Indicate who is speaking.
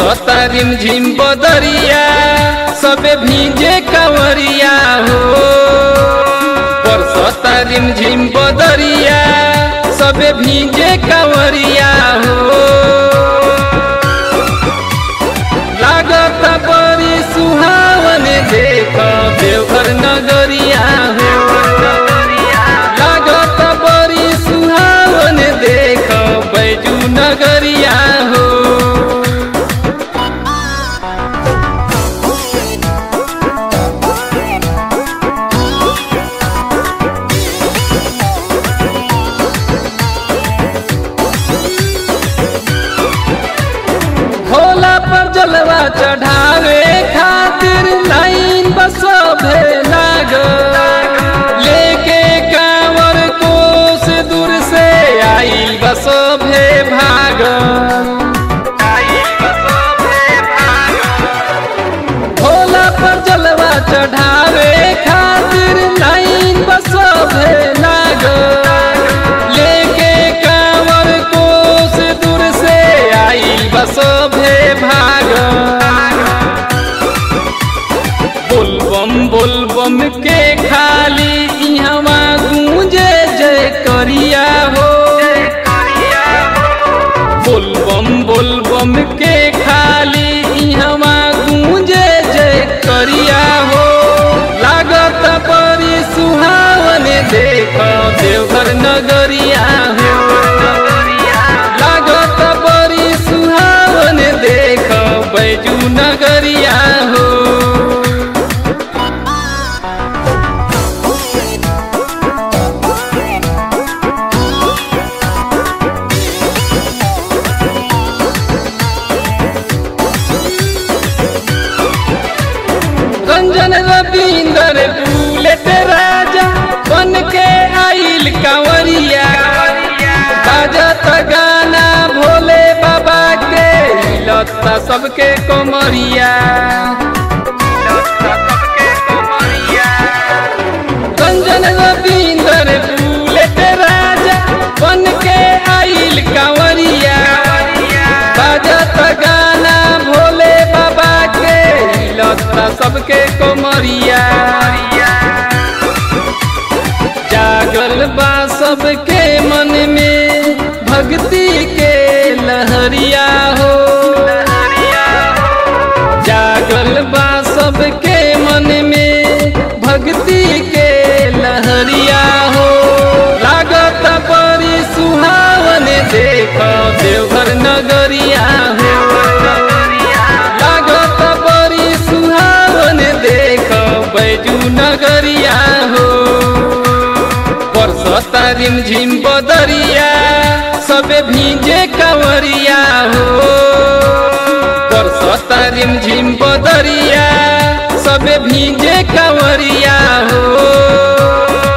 Speaker 1: बरसता रिमझिम बदरिया सबे भीजे कंवरिया हो बरसता रिमझिम बदरिया सबे भीजे कंवरिया हो लागत बड़ी सुहावन देख देवघर नगरिया हो लागत बड़ी सुहावन देख बैजू नगरिया हो भोला पर जलवा चढ़ावे खातिर लाइन बसभे लाग लेके कांवर कोस दूर से आइल बसभे भाग भोला पर जलवा चढ़ावे खातिर लाइन बसभे लाग लेके कांवर कोस दूर से आइल बसभे भाग बोलबम बोलबम के खाली इहवा गूंजे जय करिया हो बोलबम बोलबम के खाली इहवा गूंजे जय करिया हो लागत बड़ी सुहावन देख देवघर नगरिया हो लागत बड़ी सुहावन देख बैजू नगरिया हो रंजन रविंदर बुलेट राजा बन के आइल कंवरिया बाजत गाना भोले बाबा के लता सबके कोमरिया रंजन रविंदर बुलेट राजा बन के आइल कंवरिया बाजत गाना भोले बाबा के लता सबके कोमरिया जागल बा सबके मन में भक्ति के लहरिया हो जागल बा सबके मन में भक्ति के लहरिया हो लागत बड़ी सुहावन देख देवघर नगरिया हो लागत बड़ी सुहावन देख बैजू नगरिया हो बरसता रिमझिम बदरिया सबे भीजे कंवरिया हो बरसता रिमझिम बदरिया सबे भीजे कंवरिया हो